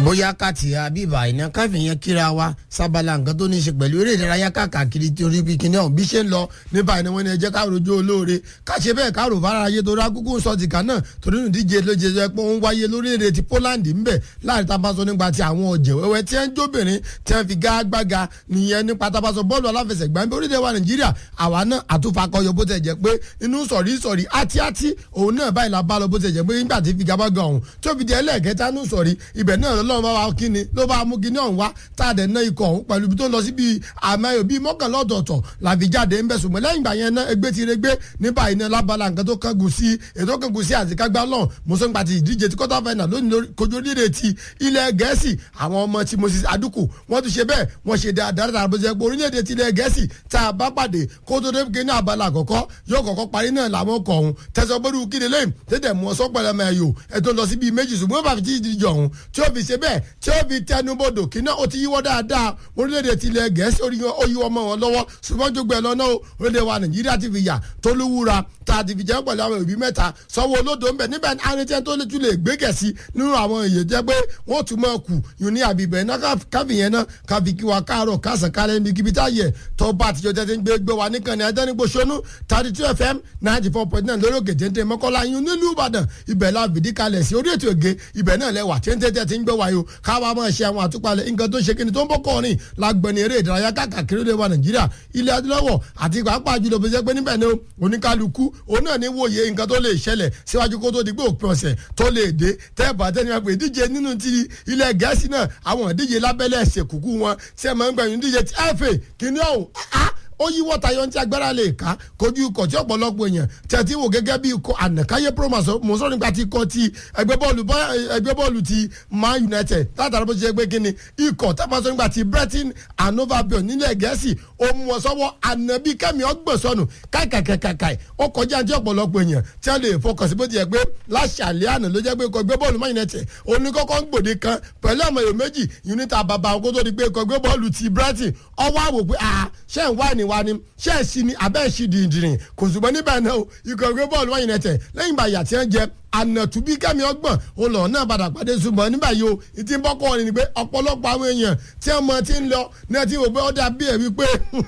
bóyá káàtì àbíbà iná káfíyàn kíra wa sábàlá nǹkan tó ní í ṣe pẹ̀lú eré ìdárayá káàkiri torí bí kinní ọ̀hún bí ṣe ń lọ nípa ìnáwó ni ẹ jẹ́ ká rojú olóore ká ṣe bẹ́ẹ̀ ká rò fara ayé torí akúkú sọ ti kàn náà torí nù díje ló jẹ jẹ pé ó ń wáyé lórílẹ̀‐èdè ti Poland ńbẹ̀ láàrin tá a bá sọ nípa ti àwọn ọ̀jẹ̀ wẹ́wẹ́ tí ẹ ń jóbìnrin tí ẹ fi gágbága nìyẹn nípa tá a bá sọ bọ́ọ̀lù aláfẹsẹ̀gbá ń bẹ orílẹ̀ wa Nàìjíríà àwa náà àtúfakọyọ bó tẹ̀ jẹ́ pé inú sọ̀rí sọ̀rí àti àti òun náà báyìí la bá lọ bó tẹ̀ jẹ́ pé nígbà tí fi gabaga ọ̀hún tó fi di ẹlẹ́ẹ̀kẹta nù sọ̀rí ibẹ̀ náà lọ́wọ́ bá wa kíni ló bá mú kíní ọ̀hún wá tá a dẹ̀ ná ikọ̀ ọ̀hún pẹ̀lú ibi tó lọ sí bíi àmọ́ bíi mọ́kànlá ọ̀tọ̀ọ̀tọ̀ làfi jáde ń bẹ̀ ṣùgbọ́n lẹ́yìn ìgbà yẹn náà ẹgbẹ́ ti regbé ní báyìí náà lábala nǹkan tó kángun sí ètò kángun sí àtikágbá lọ́n mọ̀sánpá ti ìdíje ti quarter final lónìí kojú orílẹ̀ ti ilẹ̀ gẹ̀ẹ́sì àwọn ọmọ tí Moses Aduku wọ́n ti ṣe bẹ́ẹ̀ wọ́n ṣe dáadáa dáadáa bó ṣe pé orílẹ̀-èdè ti ilẹ̀ gẹ̀ẹ́sì tá a bá pàdé kó tó dé ní abala àkọ́kọ́ yóò kọ́kọ́ parí náà làwọn kọ̀ ọ̀hún tẹ̀sán gbọ́dọ̀ kíni lẹ́yìn tẹ́tẹ̀ mú ọsọ́ pẹ̀lẹ́ mẹ́ yò ẹ̀tọ́ lọ sí bíi méjì ṣùgbọ́n bàbá ti ìdíje ọ̀hún tí ó fi ṣe bẹ́ẹ̀ tí ó fi tẹnubodò kí náà ó ti yíwọ́ dáadáa orílẹ̀-èdè ti ilẹ̀ gẹ̀ẹ́sì ó yíwọ́ mọ́ wọn lọ́wọ́ ṣùgbọ́n jogbo ẹ̀ lọ́nà orílẹ̀ wa Nàìjíríà ti fi yà tó lówúra tá a ti fi jẹ́ pẹ̀lú àwọn òbí mẹ́ta sanwó olódò ń bẹ̀ níbẹ̀ arìnrìn tó lè tún lè gbé gẹ̀ẹ́sì nínú àwọn èyí jẹ́ pé wọ́n tún máa kù yìí ní àbíbẹ̀ náà káfí yẹn náà káfí kí wa káàárọ̀ kásán kálẹ̀ níbi kíbi tá yẹ tó bá àtijọ́ tẹ́ ti ń gbé gbé wa níkan ní adẹ́nigbò sọ́nù thirty two fm ninety four point nine lórí òkè téńté mọ́kànlá yín nílùú Ìbàdàn ibẹ̀ la fìdí kalẹ̀ sí orí ètò ègé ibẹ̀ náà lẹ́wà téńté tẹ́ ti ń gbé wa yìí o káwa máa ṣe àwọn àtúpalẹ̀ nǹkan tó ṣe kíni tó ń bọ́ kọrin lágbẹ̀ni eré ìdárayá káàkiri lè wa Nàìjíríà ilẹ̀ adúláwọ̀ àti pàápàá jùlọ bó ṣe pé níbẹ̀ ni oníkálukú òun náà ní wòye nǹkan tó lè ṣẹlẹ̀ síwájú kó tó di pé òpin ọ̀sẹ̀ tó lè dé tẹ́ẹ̀bà tẹ́ni wọn pé ìdíje nínú ti ilẹ̀ gẹ̀ẹ́sì náà àwọn ìdíje lábẹ́lẹ̀ ẹ̀sẹ̀ kúkú wọn tí ẹ̀ máa ń gbẹ̀yìn ìdíje ti FA kìíní ọ̀hún ó yíwọ́ tayọ ní agbára lè ká kojú ikọ̀ tí ọ̀pọ̀lọpọ̀ èèyàn tẹ̀tí wò gẹ́gẹ́ bí ikọ̀ ànàkáyé promas mọ̀sọ́ nípa ti ikọ̀ ti ẹgbẹ́ bọ́ọ̀lù ẹgbẹ́ bọ́ọ̀lù ti Man United látara bó ṣe gbé kíni ikọ̀ tábàṣọ nípa ti Brighton and Hove Albion nílẹ̀ gẹ̀ẹ́sì ó mú wọn sọ́wọ́ ànàbí kẹ́mi ọgbọ̀n sọnù káìkàkàkàì ó kọjá tí ọ̀pọ̀lọpọ̀ èèyàn tí wọ́n lè fọkàn sí bó ti yẹ pé láṣàlẹ̀ àná ló jẹ́ pé ikọ̀ ẹgbẹ́ bọ́ọ̀lù Man United oníkọ́kọ́ ń gbòde kan pẹ̀lú àwọn èrò méjì unita bàbá àwọn kó tó di pé ikọ̀ ẹgbẹ́ bọ́ọ̀lù ti Brighton ọwọ́ àwò pé ṣé ń wá ní wa ni ṣé ẹ̀ sí ni abẹ́ ẹ̀ sí dìndìnrín kò ṣùgbọ́n níbẹ̀ náà ikọ̀ ẹgbẹ́ bọ́ọ̀lù Man United lẹ́yìn ìgbà yà tí wọ́n jẹ ànàtúbí kẹ́mi ọgbọ̀n olọ náà padà pàdé ṣùgbọ́n nígbà yìí o ìtì ń bọ́kọ̀ ni pé ọ̀pọ̀lọpọ̀ àwọn èèyàn tí wọ́n mọ ti ń lọ ní ẹ ti wò pé ó dà bí ẹ̀ wípé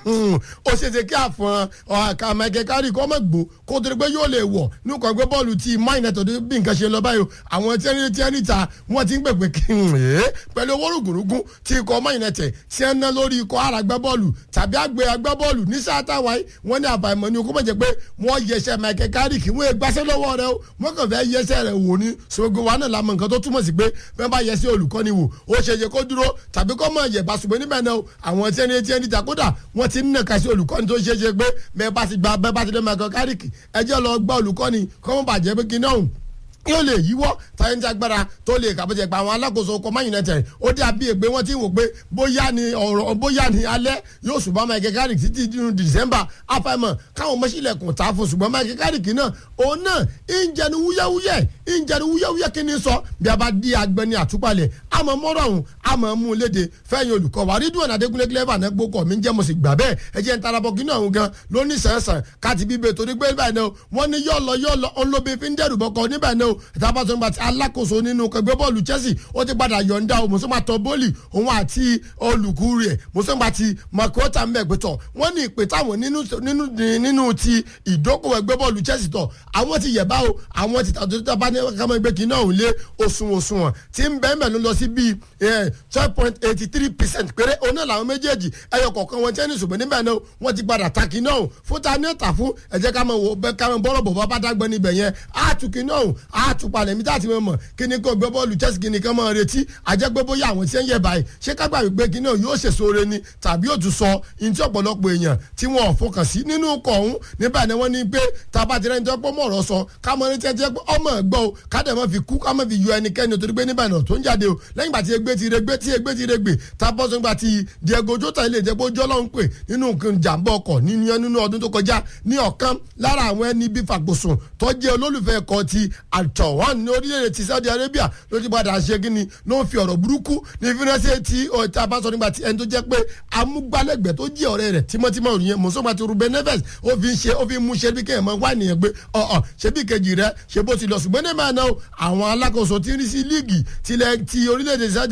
ó ṣe ṣe kí àfọ̀n ọ̀hàkà mẹ́kẹ́ kárì kọ́ mọ̀ gbó kó torí pé yóò lè wọ̀ nípa ẹgbẹ́ bọ́ọ̀lù ti Man United bí nǹkan ṣe lọ báyìí o àwọn tí ẹni tí ẹni ta wọ́n ti ń pè pé kí n rè é pẹ̀lú owó rògùnrùgùn tí ikọ̀ Man United tí ẹ ná lórí ikọ̀ ara gbẹ́ bọ́ọ̀lù tàbí àgbẹ̀ agbẹ́ bọ́ọ̀lù ní sáà táwa yìí wọ́n ní àbàmọ́ ni o kó mọ̀ jẹ́ pé wọ́n yẹsẹ̀ mẹ́kẹ́ kárì kí wọ́n gbàṣẹ́ lọ́wọ́ rẹ o wọ́n kàn fẹ́ yẹsẹ̀ rẹ wò ní ṣògo wa náà la mọ nǹkan tó túmọ̀ sí pé bẹ́ẹ̀ bá yẹ sí olùkọ́ni wò ó ṣe yẹ kó dúró tàbí kó mọ̀ yẹ̀ bá ṣùgbọ́n níbẹ̀ náà àwọn tí ẹni tí ẹni ta kódà wọ́n ti ń nàka sí olùkọ́ni tó ṣe é ṣe pé bẹ́ẹ̀ bá ti gba bẹ́ẹ̀ bá ti dé mẹ́kọ kárìkì ẹjẹ́ lọ gba olùkọ́ni kọ́ mọ́ bàjẹ́ pé kí náà yóò lè yíwọ́ táyé ní agbára tó lè kàbọ̀jẹ̀ pa àwọn alákòóso ọkọ̀ Man United ó dé àbí ègbé wọn tí ń wò pé bóyá ni ọ̀rọ̀ bóyá ni alẹ́ yóò ṣùgbọ́n Michael Carrick títí nínú December afẹ́mọ̀ káwọn mọ́sílẹ̀kùn tá a fún ṣùgbọ́n Michael Carrick náà òun náà ń jẹnu wúyẹ́wúyẹ́ ń jẹnu wúyẹ́wúyẹ́ kí ni sọ bí a bá di agbẹni àtúpalẹ̀ àmọ́ mọ́rọ̀ ọ̀hún àmọ́ mú un léde fẹ́yìn olùkọ́ wa Ridwan Adékúnlé clever náà gbókọ̀ mi ń jẹ́ mo sì gbà bẹ́ẹ̀ ẹ jẹ́ ń tarabọ̀ kí náà ọ̀hún gan lóní sẹ̀nsẹ̀n káti bíbẹ̀ torí pé báyìí náà wọ́n ní yọ̀ lọ yọ̀ lọ ọlọ́bẹ fi ń dẹ́rù bọ́kọ níbẹ̀ náà ìtàbàtàn àti alákòóso nínú ẹgbẹ́ bọ́ọ̀lù Chelsea ó ti padà yọ̀ǹda o mùsùlùmá tọ́ bọ́ọ̀lì òun àti olùkú rẹ̀ mùsùlùmá ti makota mbẹ́gbẹ́tọ̀ wọ́n ní ìpè táwọn nínú ti ìdókòwò ẹgbẹ́ bọ́ọ̀lù Chelsea tọ̀ àwọn ti yẹ̀bá o àwọn ti tàbí tó bá ní kámọ́ ẹgbẹ́ kìíní ọ̀hún lé oṣù òṣùwọ̀n tí ń bẹ́ẹ̀ mẹ́rin lọ sí bíi twelve point eighty three percent péré òun náà làwọn méjèèjì ẹyọ kọ̀ọ̀kan wọn tẹ́ni ṣùgbọ́n níbẹ̀ náà wọ́n ti padà ta kìíní ọ̀hún fún ta ní ọ̀tà fún ẹ̀jẹ̀ kámọ́ bọ́ọ̀rọ̀ bọ̀ bá dágbẹ́ níbẹ̀ yẹn àtú kìíní ọ̀hún àtú palẹ̀ mi táàtì mọ̀ mọ̀ kí ni kò gbé bọ́ọ̀lù Chelsea kí ni kán máa retí àjẹgbé bóyá àwọn tí ń yẹ báyìí ṣé kágbà wípé kí náà yóò ṣèso re ni tàbí yóò tún sọ ní tí ọ̀pọ̀lọpọ̀ èèyàn tí wọ́n fọkàn sí nínú ọkọ̀ ọ̀hún níbẹ̀ ni wọ́n ní pé tàbá ti rẹ̀ ń tẹ́ pọ́ mọ̀ọ́rọ̀ sọ kámọ́ ní tẹ́tẹ́ pé ọmọ ẹ̀gbọ́ o kádẹ̀ mọ́ fi kú kámọ́ fi yọ ẹnikẹ́ni torí pé níbẹ̀ náà tó ń jáde o lẹ́yìn ìgbà tí egbe ti regbe tí egbe ti regbe tábọ́ sọ gba ti Diego Jota ilé ìjẹ́pọ̀ jọ́lọ́ ń pè nínú nǹkan jàǹbá ọkọ̀ nínú ọdún tó kọjá ní ọ̀kan lára àwọn ẹni bí fàgbọ̀sùn tó jẹ́ olólùfẹ́ ẹ̀kọ́ ti àtọ̀wọ́n ní orílẹ̀-èdè ti Saudi Arabia ló ti padà ṣe kí ni ló ń fi ọ̀rọ̀ burúkú ní fínẹ́sẹ̀ tí ọ̀tá bá sọ nígbà tí ẹni tó jẹ́ pé amúgbálẹ́gbẹ̀ẹ́ tó jẹ́ ọ̀rẹ́ rẹ̀ tímọ́tímọ́ òrìyẹn mọ̀sọ́gbà ti Ruben Neves ó fi ń ṣe ó fi ń mú ṣe bí kéèyàn máa wá nìyẹn pé ọ̀ọ̀ ṣe bí kejì rẹ̀ ṣe bó ti lọ ṣùgbọ́n ní màá náà àwọn alákòóso tí ń rí sí líìgì ti orílẹ̀-èdè Saudi